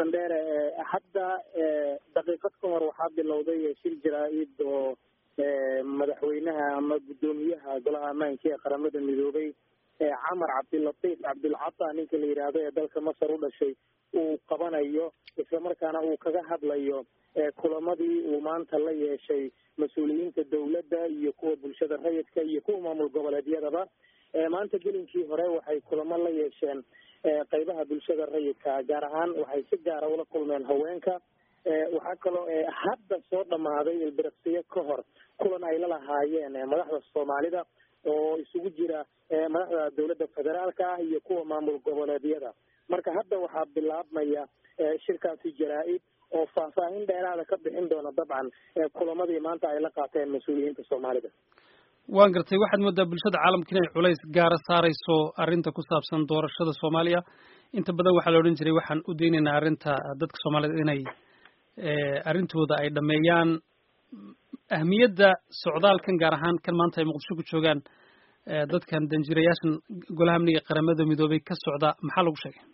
sandheere hadda daqiiqad ka hor waxaa bilowday shir jaraa-id oo madaxweynaha ama guddoomiyaha golaha ammaanka ee qaramada midoobay camar cabdilatiif cabdulcata ninka la yidhaahdo ee dalka masar u dhashay uu qabanayo islamarkaana uu kaga hadlayo kulamadii uu maanta la yeeshay mas-uuliyiinta dowladda iyo kuwa bulshada rayidka iyo kuwa maamul goboleedyadaba maanta gelinkii hore waxay kulamo la yeesheen qeybaha bulshada rayidka gaar ahaan waxay si gaara ula kulmeen haweenka waxaa kaloo hadda soo dhamaaday ilbiriqsiyo ka hor kulan ay la lahaayeen madaxda soomaalida oo isugu jira madaxda dowladda federaalka ah iyo kuwa maamul goboleedyada marka hadda waxaa bilaabmaya shirkaasi jaraa-id oo faahfaahin dheeraada ka bixin doona dabcan kulamadii maanta ay la qaateen mas-uuliyiinta soomaalida waan gartay waxaad moodaa bulshada caalamka inay culays gaara saarayso arrinta ku saabsan doorashada soomaaliya inta badan waxaa la odhan jiray waxaan u daynaynaa arrinta dadka soomaaliyed inay arrintooda ay dhameeyaan ahmiyadda socdaalkan gaar ahaan kan maanta ay muqdisho ku joogaan dadkan danjirayaashan golaha amniga qaramada midoobay ka socda maxaa lagu sheegay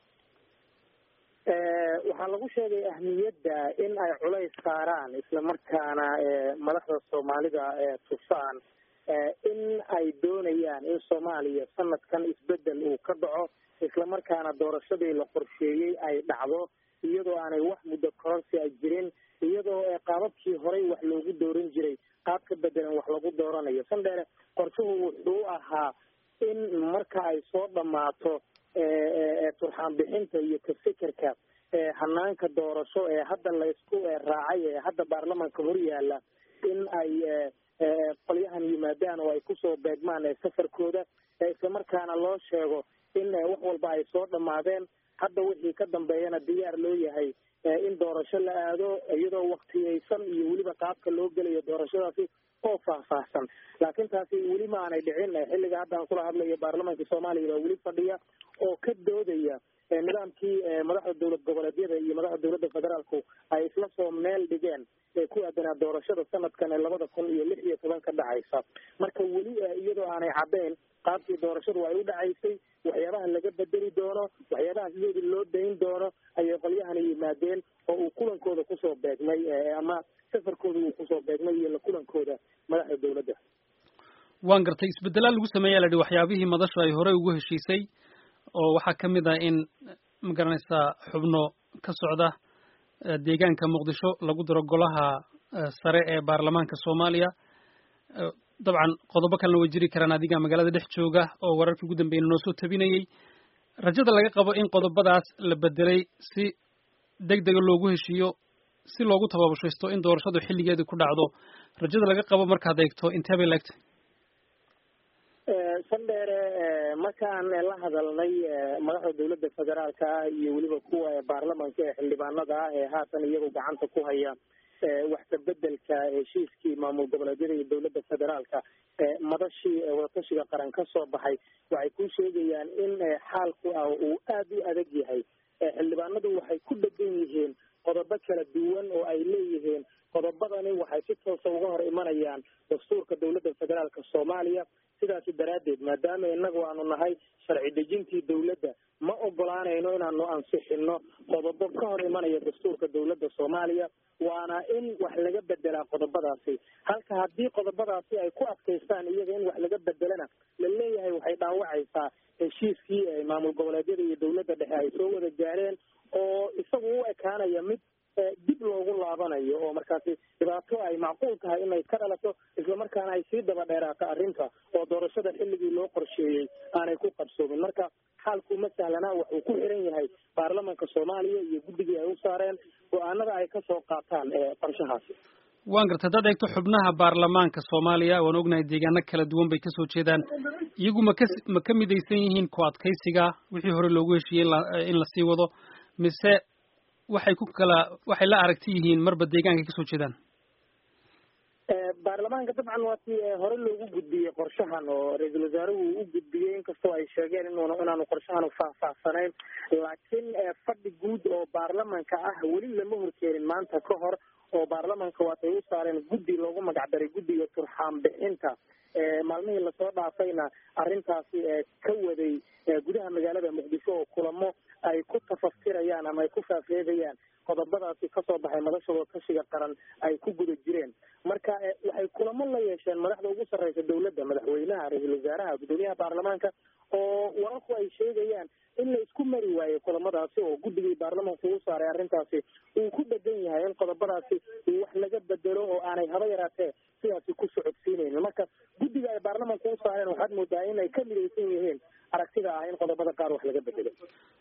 waxaa lagu sheegay ahmiyadda in ay culays saaraan islamarkaana madaxda soomaalida tusaan in ay doonayaan in soomaaliya sanadkan isbedel uu ka dhaco islamarkaana doorashadii la qorsheeyey ay dhacdo iyadoo aanay wax muddo kororsi a jirin iyadoo qaababkii horey wax loogu dooran jiray qaab ka bedelan wax lagu dooranayo sandheere qorshuhu wuxuu ahaa in marka ay soo dhammaato turxaan bixinta iyo ka fikirka hanaanka doorasho ee hadda laysku raacay ee hadda baarlamanka hor yaala in ay qolyahan yimaadaan oo ay kusoo beegmaan safarkooda islamarkaana loo sheego in wax walba ay soo dhammaadeen hadda wixii ka dambeeyana diyaar loo yahay in doorasho la aado iyadoo waktiyeysan iyo weliba qaabka loo gelayo doorashadaasi oo faahfaahsan laakiin taasi weli ma aanay dhicin xilliga hadda aan kula hadlayo baarlamanka soomaaliya baa weli fadhiya oo ka doodaya nidaamkii madaxda dowlad goboleedyada iyo madaxda dowladda federaalku ay isla soo meel dhigeen ku aadanaa doorashada sanadkan ee labada kun iyo lix iyo toban ka dhacaysa marka weli iyadoo aanay caddayn qaabkii doorashadu ay u dhacaysay waxyaabaha laga bedeli doono waxyaabaha sidoodii loo dayn doono ayay qolyahani yimaadeen oo uu kulankooda kusoo beegmay ama safarkooda uu kusoo beegmay iyo la kulankooda madaxda dowladda waan gartay isbedelaa lagu sameeya la yihi waxyaabihii madashu ay horey ugu heshiisay oo waxaa ka mid ah in ma garanaysaa xubno ka socda deegaanka muqdisho lagu daro golaha sare ee baarlamaanka soomaaliya dabcan qodobo kalena way jiri karaan adiga magaalada dhex jooga oo wararkii ugu dambeeyna noo soo tabinayey rajada laga qabo in qodobadaas la bedelay si deg dega loogu heshiiyo si loogu tabaabashaysto in doorashadu xilligeedii ku dhacdo rajada laga qabo markaad eegto intee bay laegtay sandheere markaan la hadalnay madaxda dowladda federaalka ah iyo weliba kuwa baarlamanka ee xildhibaanada ah ee haatan iyagu gacanta ku haya wax ka bedelka heshiiskii maamul goboleedyada iyo dowladda federaalka madashii wadatashiga qaran ka soo baxay waxay ku sheegayaan in xaalku ah uu aada u adag yahay xildhibaanadu waxay ku dhegan yihiin qodobo kala duwan oo ay leeyihiin qodobadani waxay si toosa uga hor imanayaan dastuurka dowladda federaalka soomaaliya sidaasi daraaddeed maadaama inagu aanu nahay sharci dejintii dowladda ma ogolaanayno inaanu ansixino qodobo ka hor imanaya dastuurka dowladda soomaaliya waana in wax laga bedelaa qodobadaasi halka haddii qodobadaasi ay ku adkaystaan iyaga in wax laga bedelana la leeyahay waxay dhaawacaysaa heshiiskii maamul goboleedyada iyo dowladda dhexe ay soo wada gaareen oo isagu u ekaanaya mid dib loogu laabanayo oo markaasi dhibaato ay macquul tahay inay ka dhalato islamarkaana ay sii daba dheeraato arrinta oo doorashada xilligii loo qorsheeyey aanay ku qabsoomin marka xaalku ma sahlana wuxuu ku xiran yahay baarlamanka soomaaliya iyo guddigii ay u saareen go-aanada ay kasoo qaataan qorshahaasi waan gartay haddaad eegto xubnaha baarlamaanka soomaaliya waan ognahay deegaano kala duwan bay kasoo jeedaan iyagu ma ka ma ka midaysan yihiin ku adkaysiga wixii hore loogu heshiiyey in lasii wado mise waxay ku kala waxay la aragti yihiin marba deegaankay kasoo jeedaan baarlamaanka dabcan waa tii hore loogu gudbiyey qorshahan oo ra-iisul wasaaruhu u gudbiyey inkastoo ay sheegeen inuuna inaanu qorshahan faahfaahsanayn laakiin fadhi guud oo baarlamanka ah weli lama horkeenin maanta ka hor oo baarlamanka waatay u saareen guddi loogu magacdaray guddiga turxaan bixinta maalmihii lasoo dhaafayna arrintaasi ka waday gudaha magaalada muqdisho oo kulamo ay ku tafasirayaan faafreebayaan ama ay ku faafreebayaan qodobadaasi kasoo baxay madashooda kashiga qaran ay ku guda jireen marka waxay kulamo la yeesheen madaxda ugu sarreysa dowladda madaxweynaha ra-iisul wasaaraha guddoomiyaha baarlamaanka oo wararku ay sheegayaan in la isku mari waayo kulamadaasi oo guddigii baarlamaanka ugu saaray arrintaasi uu ku dhegan yahay in qodobadaasi wax laga bedelo oo aanay haba yaraatee sidaasi ku socodsiinaynin marka guddiga ay baarlamaanka u saareen waxaad moodaa in ay ka midaysan yihiin aragtida ah in qodobada qaar wax laga bedelo